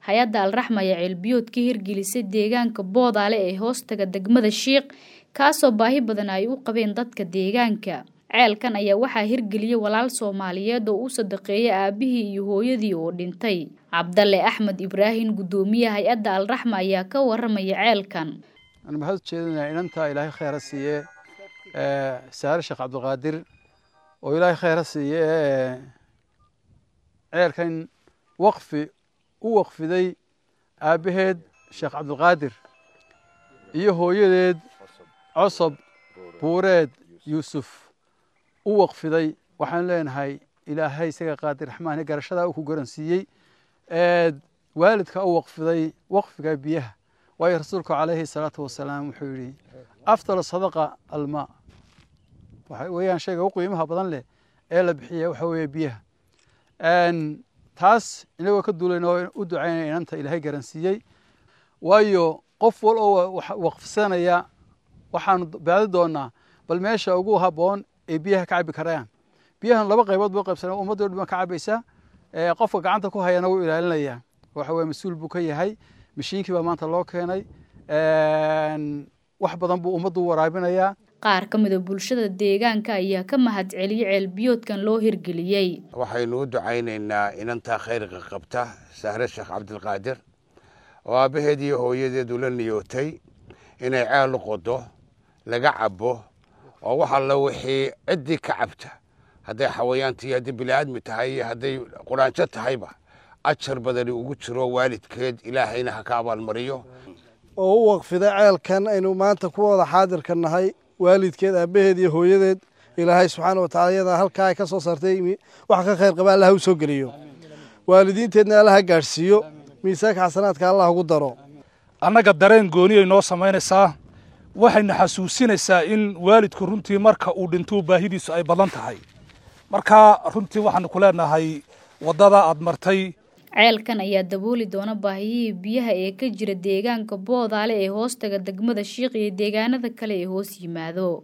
hay-adda alraxma ayaa ceelbiyood ka hirgelisay deegaanka boodaale ee hoostaga degmada shiiq kaasoo baahi badan ay u qabeen dadka deegaanka ceelkan ayaa waxaa hirgeliyey walaal soomaaliyeed oo u sadaqeeyay aabihii iyo hooyadii oo dhintay cabdalle axmed ibraahim guddoomiyaha hay-adda alraxma ayaa ka waramaya ceelkan aan maxaad ujeedinaa inantaa ilaahay kheyra siiye saare sheekh cabdilqaadir oo ilaahay kheyra siiye ceelkan waqfi u waqfiday aabbaheed sheekh cabdilqaadir iyo hooyadeed cosob buureed yuusuf u waqfiday waxaan leenahay ilaahay isaga qaadir raxmaani garashadaa uu ku garansiiyey waalidka u waqfiday waqfiga biyaha waayo rasuulku calayhi salaatu wasalaam wuxuu yidhi afdal sadaqa almaa waxa weeyaan shayga u qiimaha badan leh ee la bixiya waxa weeye biyaha taas inagoo ka duulayna oo u ducaynaya inanta ilaahay garansiiyey waayo qof wal oo waqfsanaya waxaanu baadi doonaa bal meesha ugu habboon ee biyaha ka cabi karayaan biyahan laba qaybood buu qaybsanaa ummaddo dhan ka cabaysa qofka gacanta ku hayana wuu ilaalinayaa waxa weye mas-uul buu ka yahay mashiinkii baa maanta loo keenay wax badan buu ummaddu waraabinayaa qaar ka mida bulshada deegaanka ayaa ka mahad celiyey ceelbiyoodkan loo hirgeliyey waxaynu u ducaynaynaa inantaa khayrka qabta sahre sheekh cabdilqaadir oo aabbaheed iyo hooyadeedu la niyootay inay ceel u qodo laga cabo oo wax alla wixii ciddii ka cabta hadday xawayaantii haddii bini'aadmi tahay iyo hadday quraanjo tahayba ajar badani ugu jiro waalidkeed ilaahayna ha ka abaalmariyo oo u waqfiday ceelkan aynu maanta ku wada xaadirka nahay waalidkeed aabbaheed iyo hooyadeed ilaahay subxaana watacala iyadaa halkaa ay ka soo saartay wax ka khayr qaba allaha u soo geliyo waalidiinteedna allaha gaadhsiiyo miisaanka xasanaadka allah ugu daro annaga dareen gooniyay noo samaynaysaa waxayna xasuusinaysaa in waalidku runtii marka uu dhintuu baahidiisu ay badan tahay marka runtii waxaanu ku leenahay waddada aad martay ceelkan ayaa dabooli doona baahiyihii biyaha ee ka jira deegaanka boodaale ee hoostaga degmada shiiq iyo deegaanada kale ee hoos yimaado